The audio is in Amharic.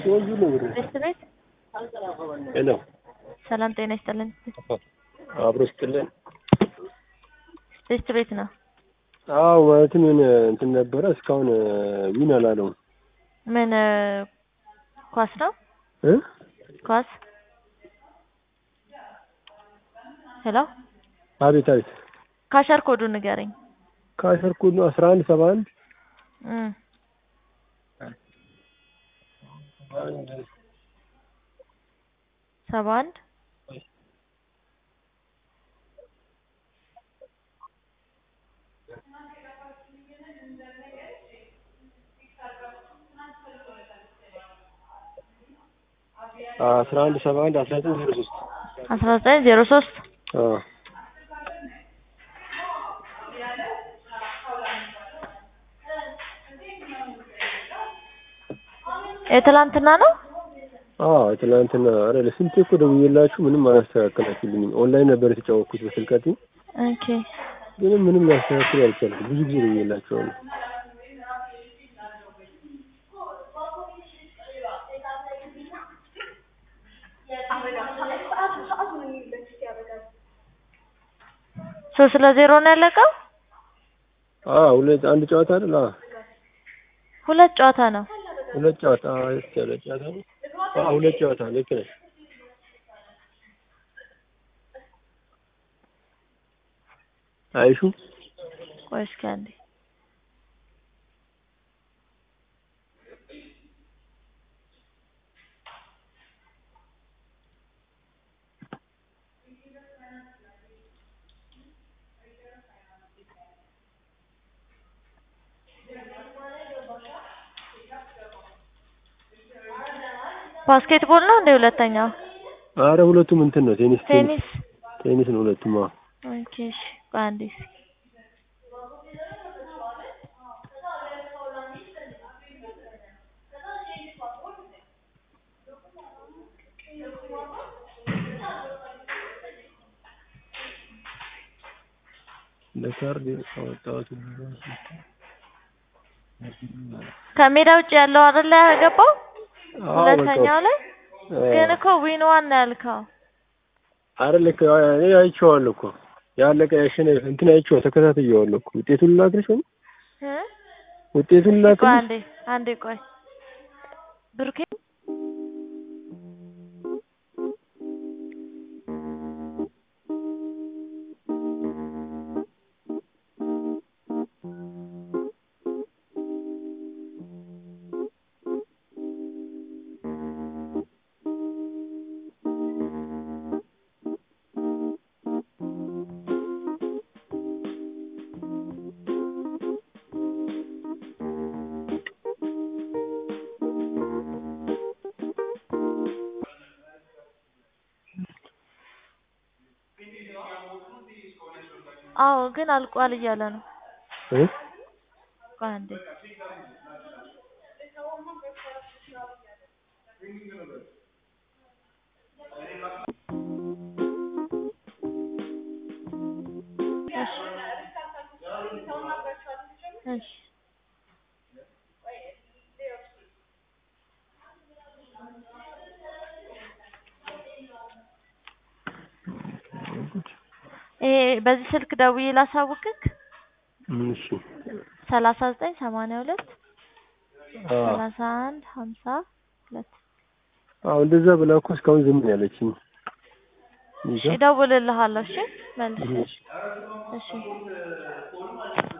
ቤት ቤት ሄሎ ሰላም ጤና ይስጥልን። አብሮ ስጥልን። ቤት ቤት ነው። አዎ ማለትም የሆነ እንትን ነበረ እስካሁን ዊን አላለውም ምን ኳስ ነው? እ ኳስ ሄሎ አቤት አቤት ካሸር ኮዱ ንገረኝ። ካሸር ኮድ ነው አስራ አንድ ሰባ አንድ እም ሰባ አንድ አስራ አንድ ሰባ አንድ አስራ ዘጠኝ ዜሮ ሶስት አስራ ዘጠኝ ዜሮ ሶስት አዎ የትላንትና ነው። አዎ ትናንትና ኧረ ለስንቴ እኮ ደውዬላችሁ ምንም አላስተካከላችሁልኝም። ኦንላይን ነበር የተጫወትኩት በስልከቴ ኦኬ ምንም ምንም ላስተካክል አልቻልኩም። ብዙ ጊዜ ደውዬላችኋለሁ። ሶስት ለዜሮ ነው ያለቀው። አዎ ሁለት አንድ ጨዋታ አይደል? አዎ ሁለት ጨዋታ ነው። ሁለት ጨዋታ አዎ እስኪ ያለ ጨዋታ ነው። አዎ ሁለት ጨዋታ ልክ ነሽ። አይሹ ቆይ እስኪ አንዴ ባስኬትቦል ነው እንደ ሁለተኛው አረ ሁለቱም እንትን ነው ቴኒስ ቴኒስ ቴኒስ ቴኒስ ነው ሁለቱም። አዎ ኦኬ እሺ ቆይ አንዴ እስኪ ለካርድ አወጣሁት። ከሜዳ ውጭ ያለው አይደለ ያገባው አዎ ሁለተኛው ላይ በቃ ግን እኮ ዊን ዋን ነው ያልከው። አረ ልክ እኔ አይቼዋለሁ እኮ ያለቀ ያሸነፈ እንትን አይቼዋለሁ ተከታትዬዋለሁ እኮ ውጤቱን ላክልሽ ወይ እ ውጤቱን ቆይ ላክልሽ አንዴ አንዴ ቆይ ብሩኬ አዎ ግን አልቋል እያለ ነው። እ ቆይ አንዴ እሺ እሺ ይሄ በዚህ ስልክ ደውዬ ላሳውቅክ እሺ ሰላሳ ዘጠኝ ሰማንያ ሁለት አዎ ሰላሳ አንድ ሀምሳ ሁለት አዎ እንደዛ ብላ እኮ እስካሁን ዝም ነው ያለችኝ። ይዛ እደውልልሃለሁ። እሺ መልስ እሺ እሺ